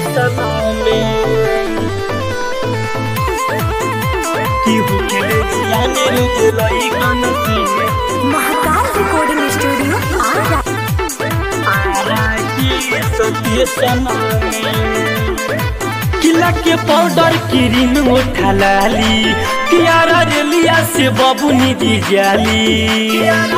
Mahakal recording studio Ara किला के powder cream उठा लाली कियारा रेलिया से बबुनी दी जाली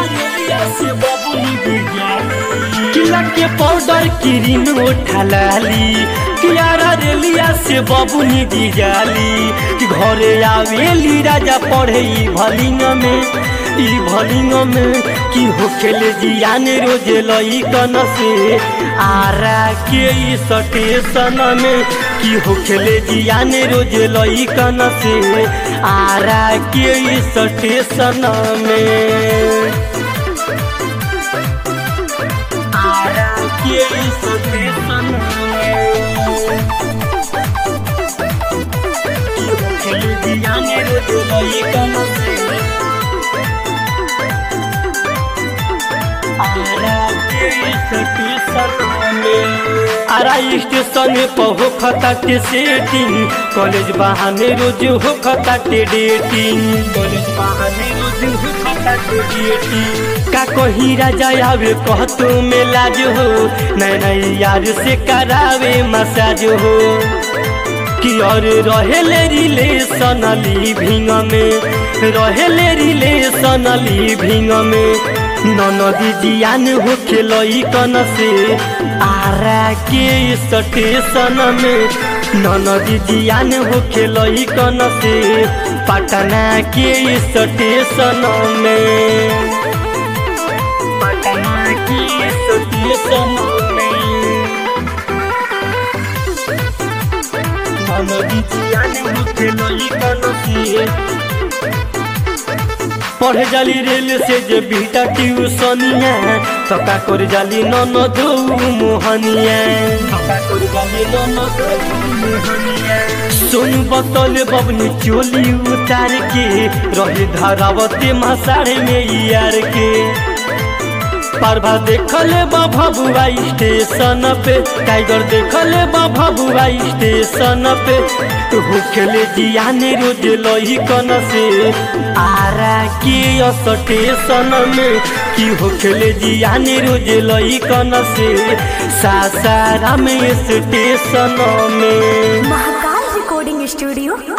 किला के पाउडर क्रीम उठा लाली कियारा रेलिया से बबुनी दी जाली कि घरे आवेली राजा पढ़े ई भलिंग में ई भलिंग में की होखेले जियान रोज लई कन से आरा के ई स्टेशन में की होखेले जियान रोज लई कन से आरा के ई स्टेशन में आरा के ई स्टेशन में की होखेले जियान रोज लई कन से आरा स्टेशन पर हो खता के सेटिंग कॉलेज बहाने रोज हो खता के डेटिंग कॉलेज बहाने रोज हो खता के डेटिंग का कहीं राजा आवे कहतो में लाज हो नए नए यार से करावे मसाज हो कि और रहेले रिलेशन लिविंग में रहेले रिलेशन लिविंग में ननदी जियान हो खेलई कन से आरा के स्टेशन में ननदी जियान हो खेलई कन से पटना के स्टेशन में पटना के स्टेशन में ननदी जियान हो खेलई कन से पढ़े जाली रेल से जे बीटा ट्यूशनिया तो का कर जाली नन दो मोहनिया सुन बतल बबनी चोली उतार के रहे धरावते मसाड़े में यार के परभा देखले बा भबुआ स्टेशन पे टाइगर देखले बा भबुआ स्टेशन पे तो होखेले जियाने रोज लही कन से आरा के स्टेशन में की होखेले जियाने रोज लही कन से सासाराम स्टेशन में महाकाल रिकॉर्डिंग स्टूडियो